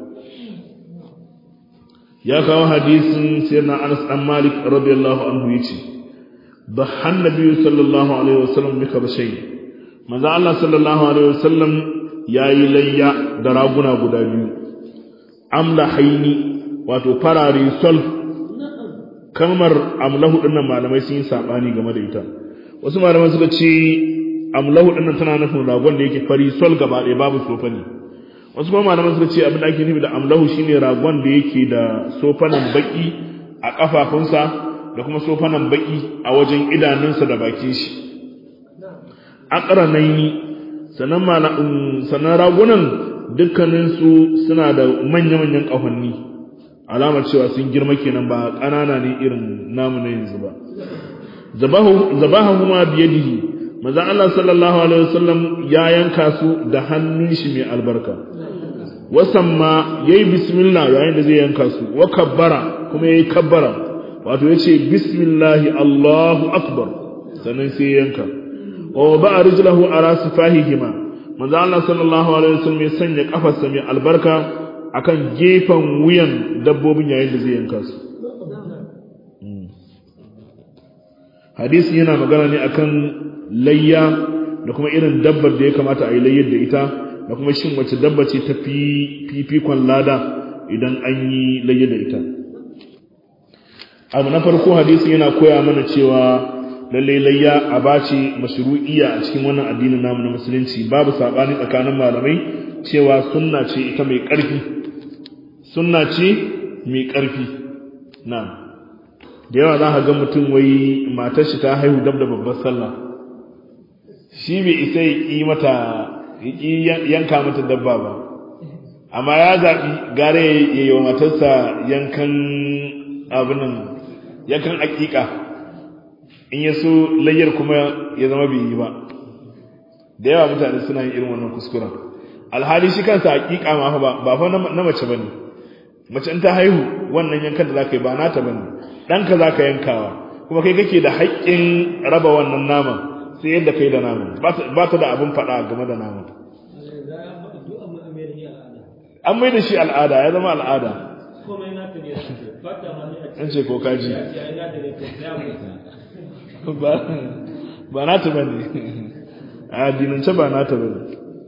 يا كاو حديث سيدنا أنس بن مالك رضي الله عنه يتي ضحى النبي صلى الله عليه وسلم بكبشين ماذا الله صلى الله عليه وسلم يا إلي دراغنا غدا بيو أملحيني واتو فراري صلف kalmar amlahu dinnan malamai sun yi sabani game da ita wasu malamai suka ce amlahu dinnan tana nufin ragon da yake fari sol gaba ɗaya babu sofani wasu kuma malamai suka ce abin da ake nufi da amlahu shine ragon da yake da sofanan baki a kafafunsa da kuma sofanan baki a wajen idanunsa da bakin shi aqranaini sanan malamin sanan ragunan dukkaninsu suna da manya-manyan ƙahonni alamar cewa sun girma kenan ba ƙanana ne irin namu na yanzu ba zabahu kuma biyadihi manzon Allah sallallahu alaihi wasallam ya yanka su da hannun shi mai albarka wasamma yayi bismillah yayin da zai yanka su wa kabbara kuma yayi kabbara wato yace bismillah Allahu akbar sannan sai yanka wa ba'a rijlahu ala sifahihima manzon Allah sallallahu alaihi wasallam ya sanya kafarsa mai albarka akan gefen wuyan dabbobin yayin da zai yanka su hadisi yana magana ne akan layya da kuma irin dabbar da ya kamata a yi layyar da ita da kuma shin wace dabba ce ta fi fifikon lada idan an yi layya da ita abu na farko hadisi yana koya mana cewa lalle layya a bace mashru'iyya a cikin wannan addinin namu na musulunci babu sabani tsakanin malamai cewa sunna ce ita mai ƙarfi sunna ce mai ƙarfi na da yawa za ka ga mutum wai matar shi ta haihu dab da babbar sallah shi bai isa ya ƙi mata ya yanka mata dabba ba amma ya zaɓi gare ya yi wa matarsa yankan abinan yankan aƙiƙa in ya so layyar kuma ya zama bai yi ba da yawa mutane suna yin irin wannan kuskuren alhali shi kansa aƙiƙa ma ba ba fa na mace bane mace in ta haihu wannan yankan da zaka yi ba nata bane ɗanka zaka yankawa kuma kai kake da haƙƙin raba wannan naman sai yadda kai da naman ba ta da abin faɗa game da naman an mai da shi al'ada ya zama al'ada an ce ko kaji ba na ta bane a dinance ba na ta bane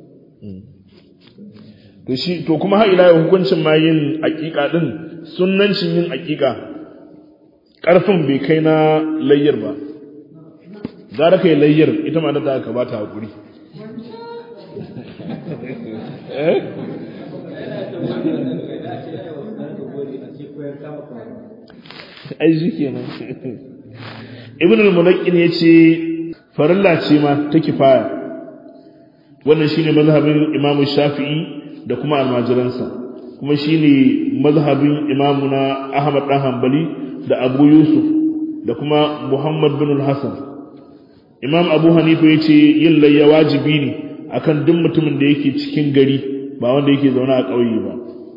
to shi to kuma har ila hukuncin ma yin aƙiƙa din sunnancin yin aƙiƙa ƙarfin bai kai na layyar ba gara kai layyar ita ma da ka ba ta haƙuri ai shi kenan ibn al-mulaqin yace farilla ce ma ta kifaya wannan shine mazhabin imam shafi'i da kuma almajiransa kuma shine mazhabin imamuna ahmad dan hanbali da abu yusuf da kuma muhammad bin al-hasan imam abu hanifa yace yin layya wajibi ne akan duk mutumin da yake cikin gari ba wanda yake zaune a ƙauye ba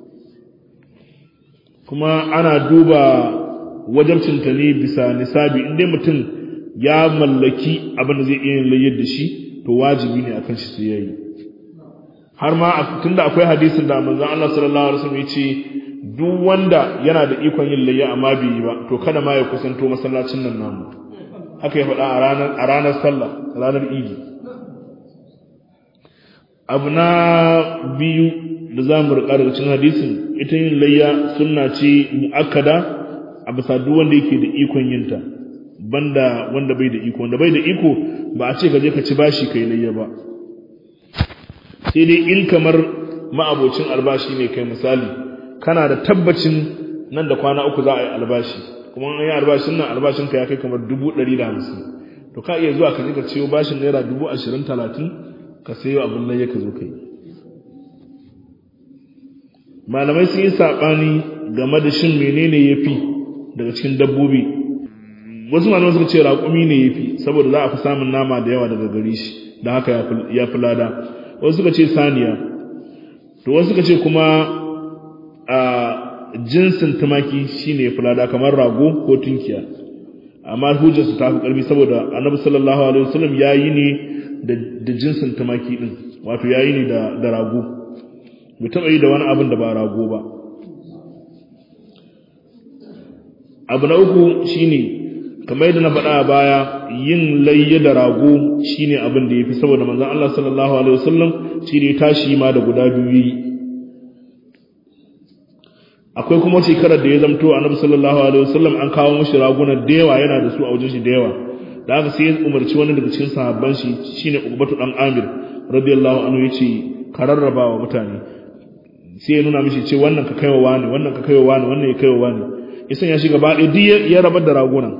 kuma ana duba wajabcinta ne bisa nisabi inda mutum ya mallaki abin da zai iya yin layyar da shi to wajibi ne akan shi sai yayi har ma tunda akwai hadisin da manzon Allah sallallahu alaihi wasallam yace duk wanda yana da ikon yin layya amma bai yi ba to kada ma ya kusanto masallacin nan namu haka ya faɗa a ranar a ranar sallah ranar idi abu na biyu da za mu riƙa daga cikin hadisin ita yin layya sunna ce mu'akkada a bisa duk wanda yake da ikon yinta banda wanda bai da iko wanda bai da iko ba a ce ka je ka ci bashi kai layya ba sai dai in kamar ma'abocin albashi ne kai misali kana da tabbacin nan da kwana uku za a yi albashi kuma an yi albashin nan albashin ka ya kai kamar dubu ɗari da hamsin to ka iya zuwa ka je ka ciyo bashin naira dubu ashirin talatin ka sayo abin layya ka zo kai malamai sun yi saɓani game da shin menene ya fi daga cikin dabbobi wasu malamai suka ce raƙumi ne ya fi saboda za a fi samun nama da yawa daga gari shi da haka ya fi lada wasu suka ce saniya to wasu suka ce kuma a jinsin tumaki shine ya fi lada kamar rago ko tunkiya amma hujjarsu ta fi ƙarfi saboda annabi sallallahu alaihi wasallam ya yi ne da jinsin tumaki din wato ya yi ne da rago bai taɓa yi da wani abin da ba rago ba abu na uku shine kamar yadda na faɗa a baya yin layya da rago shine abin da yafi saboda manzon Allah sallallahu alaihi wasallam shine tashi ma da guda biyu yi akwai kuma shekarar da ya zamto annabi sallallahu alaihi wasallam an kawo mishi raguna da yawa yana da su a wajen shi da yawa da haka sai ya umarci wani daga cikin sahabban shi shine Uqbatu dan Amir radiyallahu anhu yace ka rarraba wa mutane sai ya nuna mishi ce wannan ka kaiwa wani wannan ka kaiwa wani wannan ya kaiwa wani isan ya shiga baɗi duk ya rabar da ragunan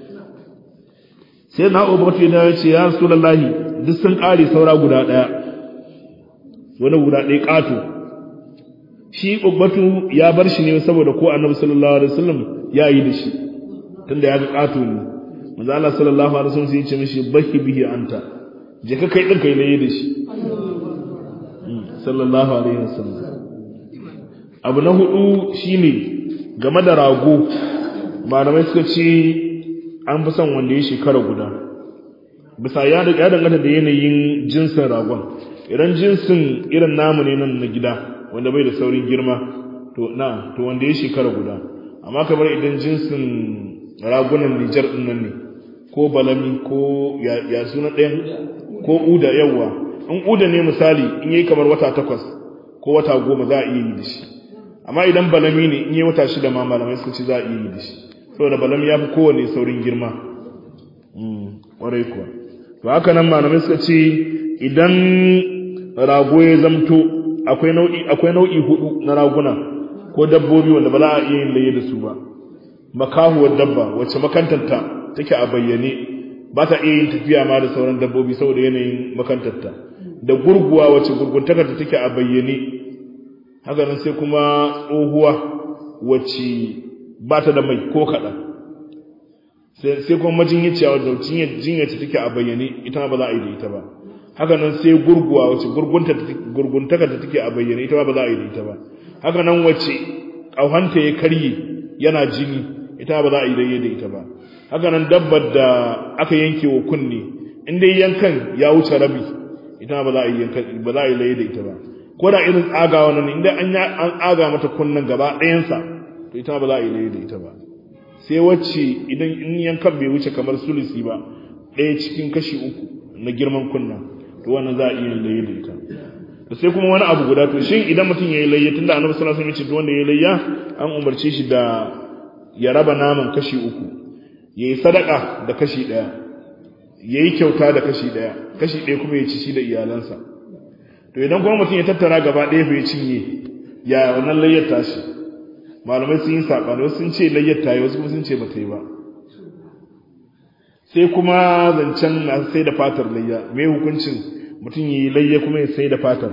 sai na ubatu ya ce ya rasulullahi duk sun ƙare saura guda ɗaya wani guda ɗaya ƙato shi ubatu ya bar shi ne saboda ko annabi sallallahu alaihi wasallam ya yi da shi tunda ya ga ƙato ne manzo Allah sallallahu alaihi wasallam sai ya ce mishi baki bihi anta je ka kai din kai ne da shi sallallahu alaihi wasallam abu na hudu shine game da rago malamai suka ce an fi son wanda ya shekara guda bisa ya danganta da yanayin jinsin ragon idan jinsin irin namu ne nan na gida wanda bai da saurin girma to na to wanda ya shekara guda amma kamar idan jinsin ragunan Nijar din nan ne ko balami ko ya suna ɗayan ko uda yawa in uda ne misali in yi kamar wata takwas ko wata goma za a iya yi da shi amma idan balami ne in yi wata shida ma malamai suka ce za a iya yi da shi saboda balami ya fi kowane saurin girma ƙwarai kuwa to haka nan malamai suka ce idan rago ya zamto akwai nau'i akwai nau'i hudu na raguna ko dabbobi wanda ba za a iya yin laye da su ba makahuwar dabba wacce makantanta take a bayyane ba ta iya yin tafiya ma da sauran dabbobi saboda yanayin makantarta da gurguwa wacce gurguntakarta take a bayyane haka nan sai kuma tsohuwa wacce ba ta da mai ko kaɗan sai kuma majinyiciya wadda jinyarta take a bayyane ita ba za a yi da ita ba haka nan sai gurguwa wacce gurguntakarta take a bayyane ita ba za a yi da ita ba haka nan wacce ƙauhanta ya karye yana jini ita ba za a yi da ita ba haka nan dabbar da aka yanke wa kunne in dai yankan ya wuce rabi ita ba za a yi yankan ba za a yi laye da ita ba ko da irin tsagawa nan inda an an tsaga mata kunnan gaba ɗayansa to ita ba za a yi laye da ita ba sai wacce idan in yankan bai wuce kamar sulusi ba ɗaya cikin kashi uku na girman kunna to wannan za a iya laye da ita to sai kuma wani abu guda to shin idan mutum ya yi layya tunda annabi sallallahu alaihi wasallam ya ce wanda ya yi layya an umarce shi da ya raba naman kashi uku ya yi sadaka da kashi ɗaya ya yi kyauta da kashi ɗaya kashi ɗaya kuma ya ci shi da iyalansa to idan kuma mutum ya tattara gaba ɗaya bai cinye ya wannan layyar tashi malamai sun yi saɓani wasu sun ce layyar ta yi wasu kuma sun ce ba ta yi ba sai kuma zancen na sai da fatar layya me hukuncin mutum ya yi layya kuma ya sai da fatar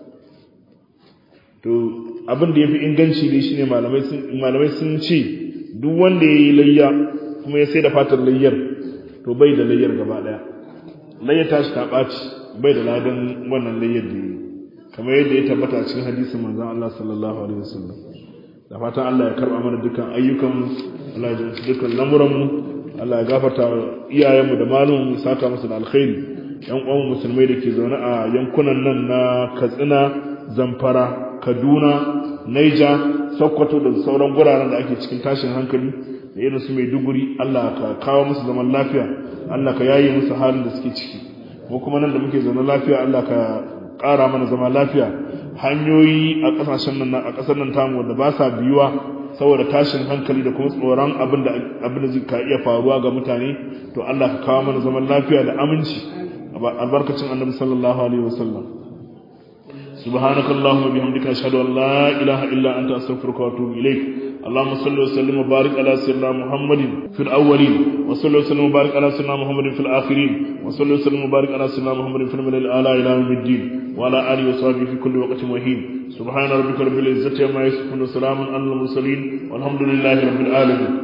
to abin da ya fi inganci ne shine malamai sun ce duk wanda ya yi layya kuma ya sai da fatar layyar to bai da layyar gaba daya layyar tashi ta ɓaci bai da ladan wannan layyar da yi kamar yadda ya tabbata a cikin hadisin manzon Allah sallallahu alaihi wasallam da fatan Allah ya karba mana dukkan ayyukan Allah ya jinsu dukkan lamuran mu Allah ya gafarta iyayenmu da malumin saka musu da alkhairi yan uwan musulmai da ke zaune a yankunan nan na Katsina Zamfara Kaduna Niger Sokoto da sauran guraren da ake cikin tashin hankali da irin su Maiduguri Allah ka kawo musu zaman lafiya Allah ka yaye musu halin da suke ciki ko kuma nan da muke zaune lafiya Allah ka ƙara mana zama lafiya hanyoyi a ƙasashen nan a ƙasar nan tamu wanda ba sa biyuwa saboda tashin hankali da kuma tsoron abin da abin da zai ka iya faruwa ga mutane to Allah ka kawo mana zaman lafiya da aminci albarkacin annabi sallallahu alaihi wasallam سبحانك اللهم وبحمدك اشهد ان لا اله الا انت استغفرك واتوب اليك اللهم صل وسلم وبارك على سيدنا محمد في الاولين وصل وسلم وبارك على سيدنا محمد في الاخرين وصل وسلم وبارك على سيدنا محمد في الملل الاعلى الى يوم الدين وعلى اله وصحبه في كل وقت وحين سبحان ربك رب العزه عما يصفون وسلام على المرسلين والحمد لله رب العالمين